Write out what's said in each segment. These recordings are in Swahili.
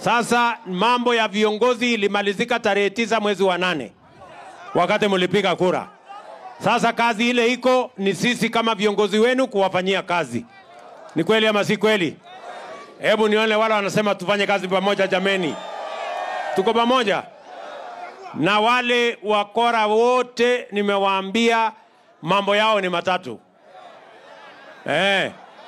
Sasa mambo ya viongozi ilimalizika tarehe tisa mwezi wa nane wakati mlipiga kura. Sasa kazi ile iko ni sisi kama viongozi wenu kuwafanyia kazi. Ni kweli ama si kweli? Hebu nione wale wanasema tufanye kazi pamoja. Jameni, tuko pamoja na wale wakora wote. Nimewaambia mambo yao ni matatu eh.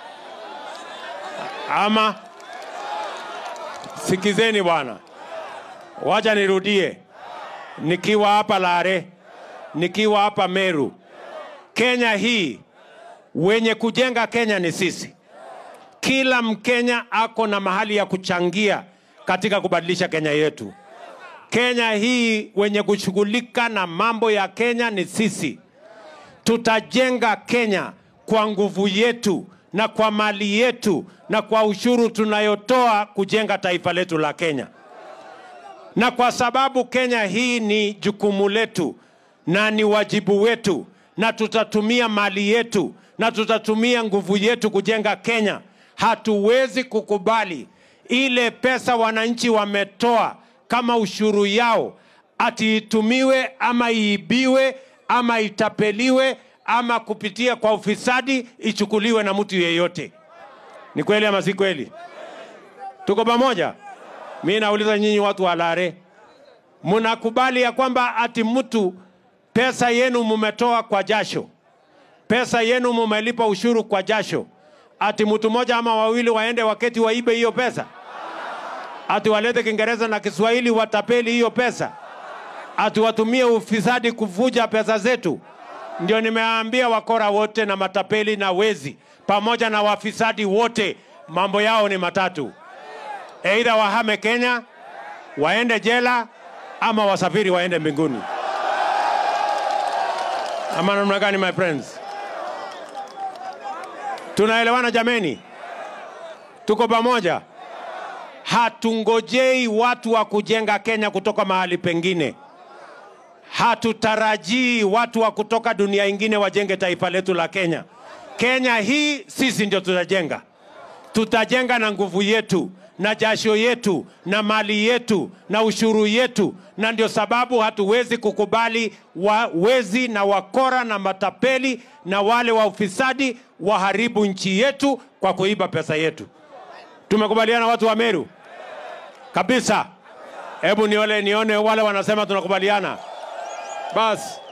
Ama sikizeni bwana, wacha nirudie, nikiwa hapa Lare, nikiwa hapa Meru, Kenya hii, wenye kujenga Kenya ni sisi. Kila Mkenya ako na mahali ya kuchangia katika kubadilisha Kenya yetu. Kenya hii, wenye kushughulika na mambo ya Kenya ni sisi. Tutajenga Kenya kwa nguvu yetu na kwa mali yetu na kwa ushuru tunayotoa kujenga taifa letu la Kenya. Na kwa sababu Kenya hii ni jukumu letu na ni wajibu wetu, na tutatumia mali yetu na tutatumia nguvu yetu kujenga Kenya. Hatuwezi kukubali ile pesa wananchi wametoa kama ushuru yao ati itumiwe ama iibiwe ama itapeliwe ama kupitia kwa ufisadi ichukuliwe na mtu yeyote. Ni kweli ama si kweli? Tuko pamoja? Mi nauliza nyinyi watu wa Lare, mnakubali ya kwamba ati mtu pesa yenu mumetoa kwa jasho, pesa yenu mumelipa ushuru kwa jasho, ati mtu mmoja ama wawili waende waketi waibe hiyo pesa, ati walete Kiingereza na Kiswahili watapeli hiyo pesa, ati watumie ufisadi kuvuja pesa zetu? Ndio nimeambia wakora wote na matapeli na wezi pamoja na wafisadi wote, mambo yao ni matatu: aidha wahame Kenya, waende jela, ama wasafiri waende mbinguni. Ama namna gani, my friends? Tunaelewana jameni? Tuko pamoja? Hatungojei watu wa kujenga Kenya kutoka mahali pengine. Hatutarajii watu wa kutoka dunia ingine wajenge taifa letu la Kenya. Kenya hii sisi ndio tutajenga. Tutajenga na nguvu yetu na jasho yetu na mali yetu na ushuru yetu, na ndio sababu hatuwezi kukubali wa wezi na wakora na matapeli na wale wa ufisadi waharibu nchi yetu kwa kuiba pesa yetu. Tumekubaliana watu wa Meru kabisa? Hebu nione, nione wale wanasema tunakubaliana. Basi